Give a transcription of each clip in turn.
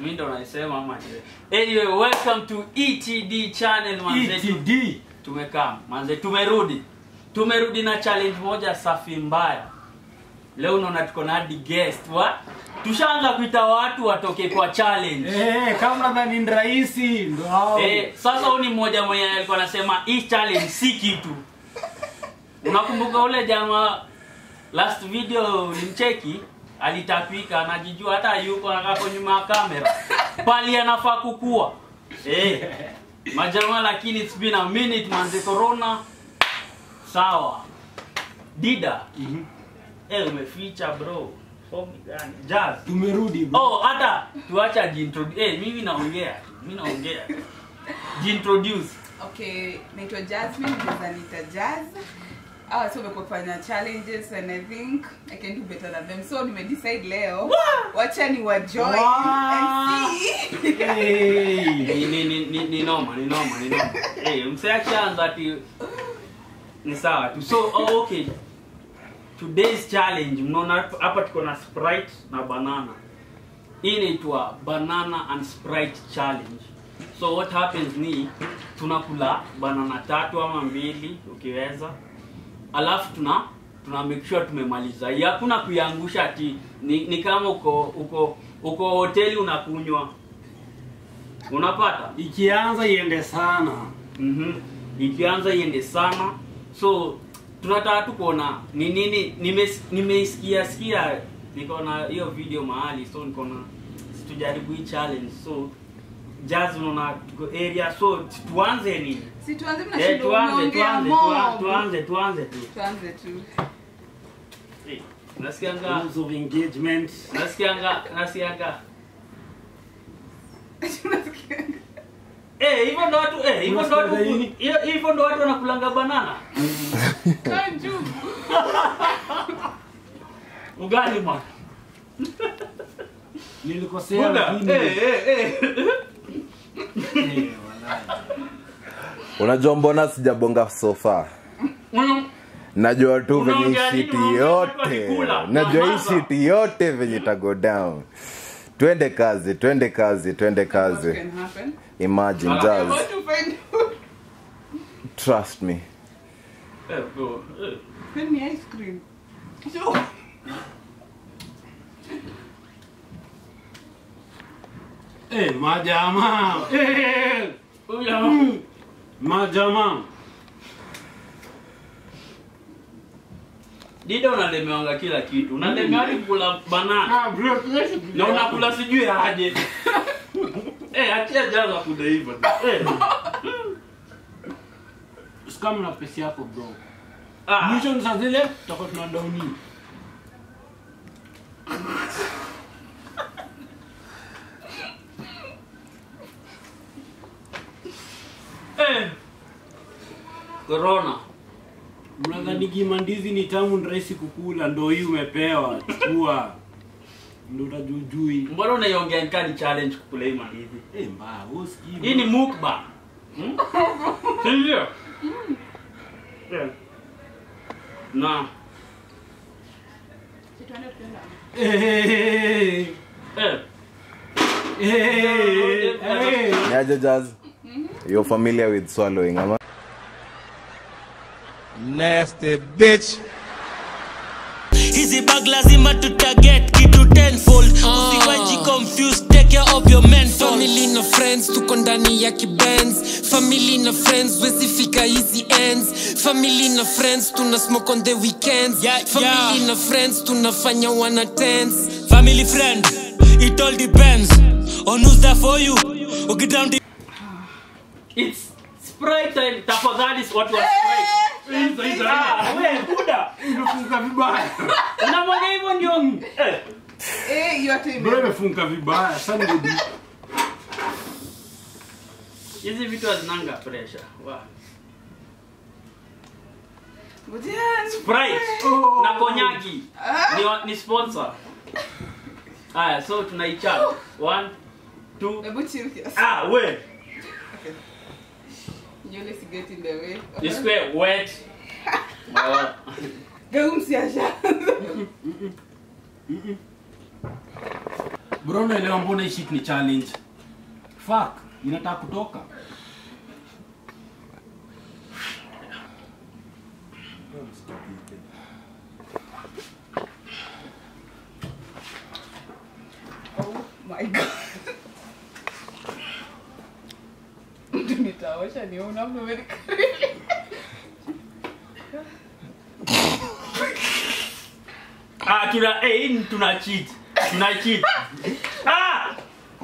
mi ndo naisema ama je? anyway welcome to etd channel manze ETD. tumekaa manze tumerudi tumerudi na challenge moja safi mbaya leo unaona tuko na hadi guest wa tushaanza kuita watu watoke kwa challenge Eh, kama nadhani ni rahisi ndo hao. Eh, sasa huyu ni mmoja mwenye alikuwa anasema hii challenge si kitu. Unakumbuka ule jamaa last video ulimcheki alitapika anajijua hata yuko anakako nyuma ya kamera. Pali anafaa kukua. Eh. Majamaa lakini it's been a minute manze corona. Sawa. Dida. Mhm. Eh umeficha bro. Form gani? Jazz. Tumerudi bro. Oh, hata tuacha jintroduce. Eh, mimi naongea. Mimi naongea. Jintroduce. Okay, naitwa Jasmine, naweza niita Jazz. Ah, so umekuwa kufanya challenges and I think I can do better than them. So nimedecide leo wacha ni wa join Wow. and see. Hey. ni, ni, ni, ni, ni noma ni noma ni noma hey, mse akishaanza ati ni sawa tu so oh, okay today's challenge mnaona hapa- hapa tuko na sprite na banana hii inaitwa banana and sprite challenge so what happens ni tunakula banana tatu ama mbili ukiweza alafu tuna tuna make sure tumemaliza hii hakuna kuiangusha ati ni, ni kama uko uko uko hoteli unakunywa unapata Ikianza iende sana. mm ikianza iende sana so tunataka tu kuona ni nini nimes- nimeisikia sikia niko na hiyo video mahali so niko na tujaribu hii challenge so jazz unaona tuko area so tu- tuanze nini Si tuanze eh, mnashinda tuanze umeongea tuanze tuan- mob. tuanze tuanze tu Tuanze tu. Eh, nasikianga Rules of engagement. nasikianga nasikianga Tunasikia. eh hivyo ndo watu eh hivyo ndo watu Unasikianga nini? hiyo- hivyo ndo watu wanakulanga banana Kaa juu. ugali man Nilikosea Buda, lakini. eh eh eh Eh, walai. unajua mbona sijabonga sofa Mm. najua tu venye Unaongea hii nini? shiti Unaongea watu yote wakikula. najua hii Nyamaza. shiti yote venye itago down twende kazi twende kazi twende What kazi can happen? imagine Ah. I jazz want to find out. trust me Eh, bro, eh. Send me ice cream. So, Eh, majamaa. Eh. Huyu jamaa. Majamaa. Dida unalemeanga kila kitu unalemea hadi kula banana Ah, bro, tuwezi na unakula sijui aje eh achia jaza kuda hivyo eh Scam na pesa yako bro. ah Mwisho ni saa zile tutakuwa tuna downi. eh corona Mnadhani kimandizi ni tamu ni rahisi kukula, ndo hii umepewa. Chukua. Ndo utajujui. mbona unaiongea nikani challenge kukula hii mandizi Eh, mbaya, wewe usikii. hii ni mukbang hmm? si ndio eh na si tuende tuende. Eh. eh Eh. Eh. niaje jazz you're familiar with swallowing ama Nasty bitch. hizi bag lazima tutaget kitu tenfold usiwaji confused take care of your mental family na friends tuko ndani ya kibenz family na friends wezifika hizi ends family na friends tuna smoke on the weekends Yeah, family yeah. na friends tunafanya wana tens family friend it all depends on who's there for you ukidam it's sprite time tafadhali watu wa sprite hizo hizo ah wewe buda Imefunga vibaya. unamwaga hivyo ndio eh Eh, hiyo hata ime- Bro, imefunga vibaya. Sana ndio. hizi vitu hazinanga pressure wow. Ngojea. Sprite Oh. na konyagi ni, wa- ni sponsor haya so tunaichapa one two Hebu chill kiasi. ah we Nywele si get in the way. this way wet oh. Geu msiasha. bro naelewa mbona hii shit ni challenge fuck inataka kutoka Oh my god. Mtu nitaosha niona mmenikaribia. Ah, tuna eh, hii ni tuna cheat. Tuna cheat. Ah!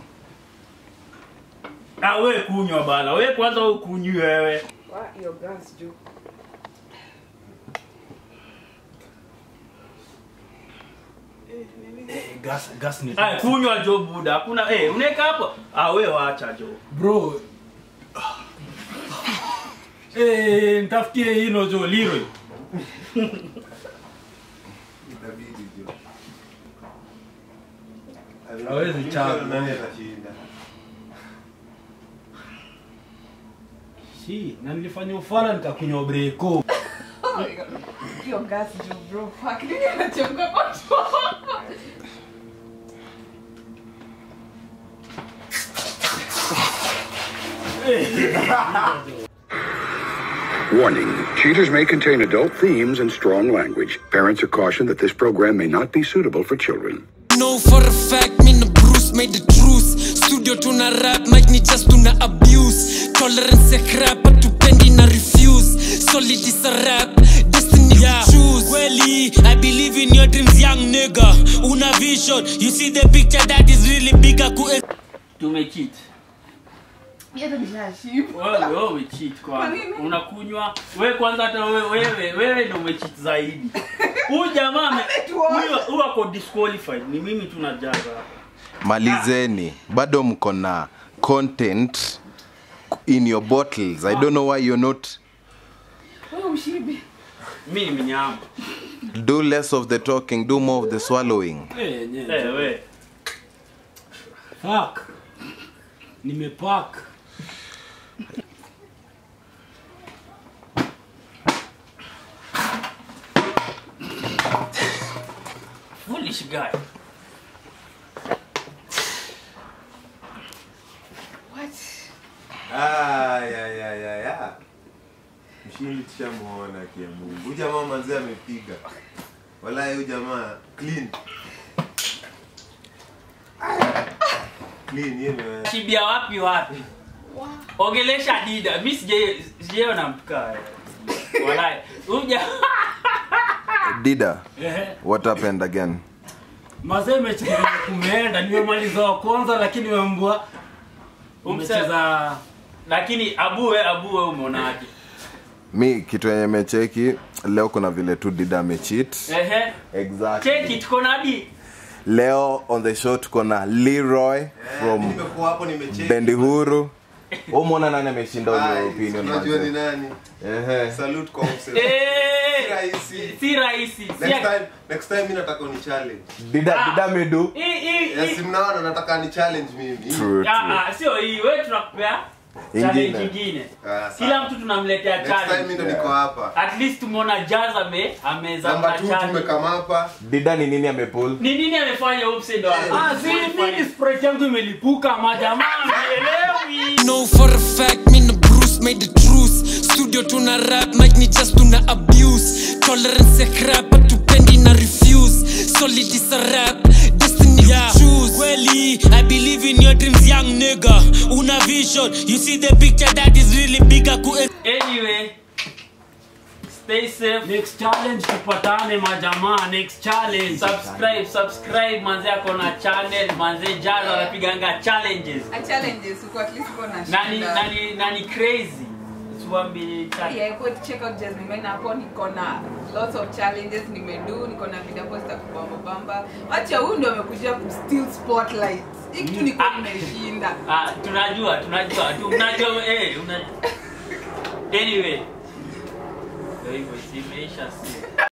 Ah, wewe kunywa bana. Wewe kwanza wewe kunywi wewe. Wa hiyo gas juu. gas gas ni Ah, kunywa jo buda. Hakuna eh, unaweka hapo. Ah, wewe waacha jo. bro eh nitafutie hino jo Leroy hawezi chapa si na nilifanya ufala nikakunywa breko Oh my god. Hiyo gas juu bro. Fuck nini anachemka kwa tumbo? Warning cheaters may contain adult themes and strong language. Parents are cautioned that this program may not be suitable for children. know for a fact me na bruce made the truce studio tuna rap mic ni just tuna abuse tolerance ya crap hatupendi na refuse solid is a rap destiny yeah. choose kweli i believe in your dreams young nigga una vision you see the picture that is really bigger ku Tumecheat. Hiyo nishashiba. Wewe wewe umecheat Kwa kwanza. nini? Unakunywa wewe kwanza hata wewe wewe wewe ndio umecheat zaidi. Huyu jamaa ame- Ametuosha. huyu huyu ako disqualified. Ni mimi tunajaza hapa. malizeni bado mko na content in your bottles i don't know why you're not Wewe ushibe. Mimi ni mnyama. do less of the talking do more of the swallowing eh nye Eh wewe. fuck nimepack Foolish guy. What? Ah, ya, ya, ya, ya. Mshindi tushamuona Kiambu. Huyu jamaa manzee amepiga. Walai huyu jamaa clean. Clean yeye ni Shibia wapi wapi? Ongelesha Dida. Mimi sije sijaona mtukaa. Walai. Huyu jamaa dida ehe what happened again mazee mechi venye kumeenda nimemaliza wa kwanza lakini wembwa umecheza lakini abuwe abuwe umeonaje? mi kitu yenye mecheki leo kuna vile tu dida amechit Ehe. exactly. Check it Konadi. leo on the show tuko na leroy from nimekuwa hapo nimecheki. bendi huru umwona nani ameshinda Ai, ule opinion Unajua ni manze? nani? Ehe. Salute kwa mse. Eh. Si rahisi. Si rahisi. Si Next time, next time mimi nataka uni challenge. dida dida medu Hii hii Yes, hii. mnaona nataka ni challenge mimi. True, true. Ah ah, sio hii. Wewe tunakupea challenge Ingine. nyingine. Ah, sawa. Kila mtu tunamletea Next time mimi challenge. ndo niko hapa. At least tumeona Jazz ame ameza Namba 2 challenge. tumekama hapa. dida ni nini amepull Ni nini amefanya Upse ndo? ah si mimi sprite yangu imelipuka majamaa Elewi. know for a fact me na bruce made the truce studio tuna rap mic ni just tuna abuse tolerance ya crap hatupendi na refuse solid is a rap destiny yeah. choose kweli i believe in your dreams young nigga una vision you see the picture that is really bigger ku Anyway, stay safe. next challenge tupatane majamaa next challenge Subscribe, subscribe manze ako na channel manze Jazz anapiganga challenges. A challenges uko at least uko na Nani shida. nani nani crazy. Tuambie challenge. Yeah, go check out Jasmine Mena hapo niko na lots of challenges nimedu, niko na video posta kubamba bamba. Acha huyu ndio amekuja ku steal spotlight. Hii kitu niko Ah. nimeshinda. Ah, tunajua, tunajua. Tu- Unajua eh, una Anyway. Ndio hivyo, imeisha si.